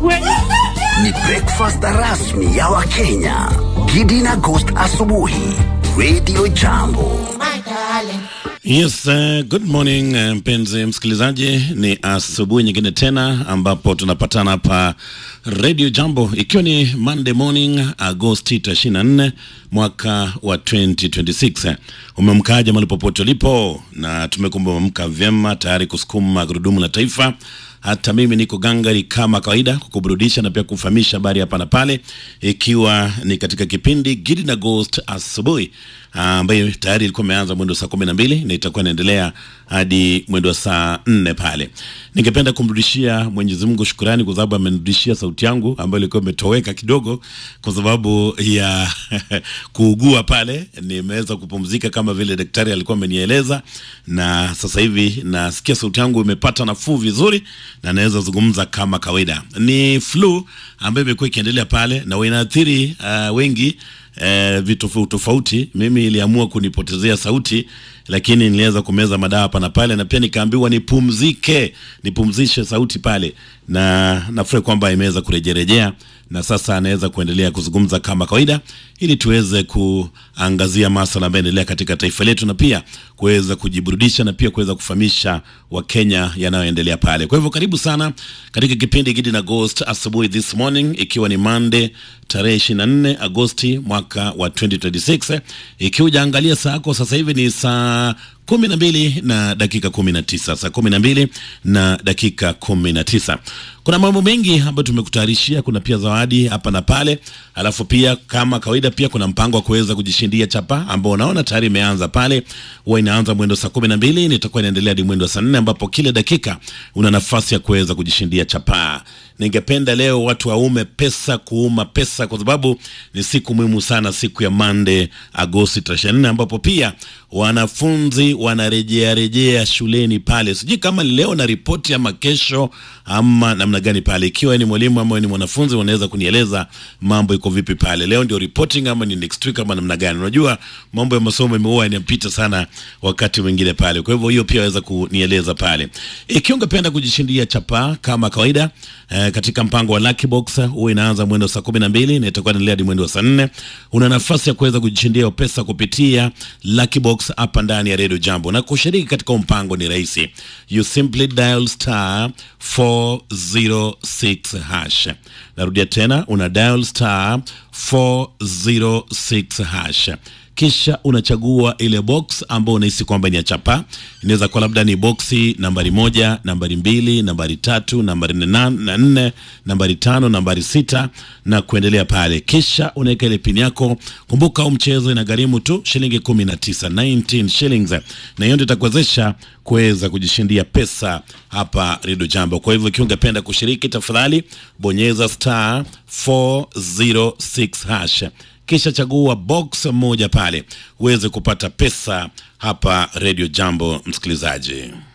Ni breakfast rasmi ya Wakenya. Gidi na Ghost asubuhi. Radio Jambo. Yes, uh, good morning uh, mpenzi msikilizaji, ni asubuhi nyingine tena ambapo tunapatana hapa Radio Jambo, ikiwa ni Monday morning Agosti 24 mwaka wa 2026. Umemkaja mahali popote ulipo, na tumekumba umemka vyema tayari kusukuma gurudumu la taifa. Hata mimi niko gangari kama kawaida kukuburudisha na pia kufahamisha habari hapa na pale, ikiwa ni katika kipindi Gidi na Ghost asubuhi ambayo tayari ilikuwa imeanza mwendo wa saa kumi na mbili na itakuwa inaendelea hadi mwendo wa saa nne pale. Ningependa kumrudishia Mwenyezi Mungu shukurani kwa sababu amenirudishia sauti yangu ambayo ilikuwa imetoweka kidogo kwa sababu ya kuugua pale. Nimeweza kupumzika kama vile daktari alikuwa amenieleza, na sasa hivi nasikia sauti yangu imepata nafuu vizuri na naweza zungumza kama kawaida. Ni flu ambayo imekuwa ikiendelea pale na inaathiri uh, wengi eh, vitu tofauti tofauti. Mimi iliamua kunipotezea sauti, lakini niliweza kumeza madawa hapa na pale, na pia nikaambiwa nipumzike, nipumzishe sauti pale, na nafurahi kwamba imeweza kurejerejea na sasa anaweza kuendelea kuzungumza kama kawaida, ili tuweze kuangazia masuala ambayo yanaendelea katika taifa letu na pia kuweza kujiburudisha na pia kuweza kufahamisha Wakenya yanayoendelea pale. Kwa hivyo karibu sana katika kipindi Gidi na Ghost asubuhi this morning, ikiwa ni Monday tarehe 24 Agosti mwaka wa 2026. Ikiwa ujaangalia saa yako sasa hivi ni saa kumi na mbili na dakika kumi na tisa saa kumi na mbili na dakika kumi na tisa Kuna mambo mengi ambayo tumekutayarishia. Kuna pia zawadi hapa na pale, alafu pia kama kawaida, pia kuna mpango wa kuweza kujishindia chapa ambao unaona tayari imeanza pale. Huwa inaanza mwendo saa kumi na mbili na itakuwa inaendelea hadi mwendo saa nne ambapo kila dakika una nafasi ya kuweza kujishindia chapa. Ningependa leo watu waume pesa kuuma pesa, kwa sababu ni siku muhimu sana, siku ya Monday Agosti 24 ambapo pia wanafunzi wanarejea rejea shuleni pale. Sijui kama leo na ripoti ama kesho ama namna gani pale. Ikiwa ni mwalimu ama ni mwanafunzi, wanaweza kunieleza mambo iko vipi pale. Leo ndio reporting ama ni next week ama namna gani? Unajua mambo ya masomo imeua inapita sana wakati mwingine pale, kwa hivyo hiyo pia waweza kunieleza pale. Ikiwa ungependa kujishindia chapa kama kawaida eh, katika mpango wa Lucky Box huwa inaanza mwendo saa kumi na mbili na itakuwa inaendelea hadi mwendo wa saa nne. Una nafasi ya kuweza kujishindia pesa kupitia Lucky Box hapa ndani ya Radio Jambo, na kushiriki katika mpango ni rahisi. You simply dial star 406 hash. Narudia tena, una dial star 406 hash kisha unachagua ile box ambayo unahisi kwamba ni ya chapa. Inaweza kuwa labda ni boksi nambari moja, nambari mbili, nambari tatu, nambari na nne, nambari tano, nambari sita na kuendelea pale. Kisha unaweka ile pin yako. Kumbuka huu mchezo inagharimu tu shilingi kumi na tisa, 19 shillings, na hiyo ndio itakuwezesha kuweza kujishindia pesa hapa Redio Jambo. Kwa hivyo ikiwa ungependa kushiriki, tafadhali bonyeza star 406 hash kisha chagua box moja pale uweze kupata pesa hapa Radio Jambo, msikilizaji.